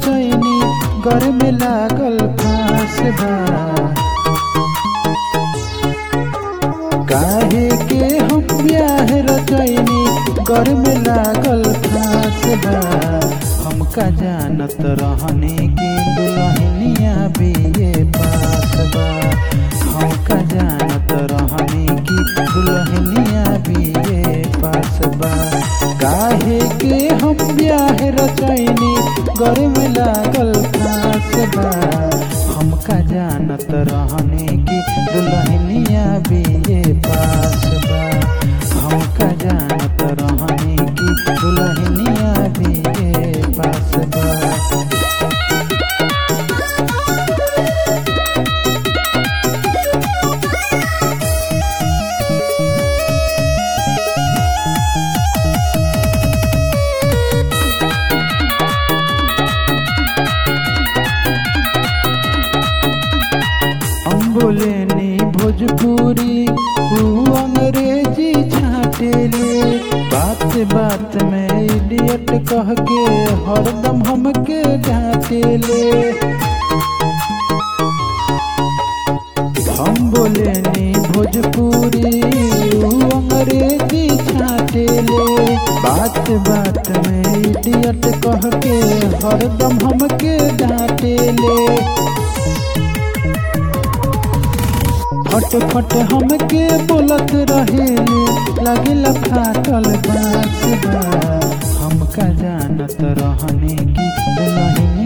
रचैनी घर में लागल फांस बा काहे के हम ब्याह रचैनी घर में लागल फांस बा हमका जानत रहने की दुल्हनिया भी ये पास बा हमका जानत रहने की दुल्हनिया भी ये पास बा काहे के हम ब्याह रचैनी घर में लागल फांस बा हमका जानत रहने की दुल्हनिया भी ये पास बा हमका जानत रहने की दुल्हनिया भी ये पास बा हम बोलेनी भोजपुरी ऊ अंग्रेजी छाटेले बात बात में इडियट कह के हरदम हमके डांटेले हम बोलेनी भोजपुरी ऊ अंग्रेजी छाटेले बात बात में इडियट कह के हरदम हमके डांटेले फट फट हमके बोलत रहेले लगिल फाटल बाँस बा हमका जानत रहने की दुल्हनिया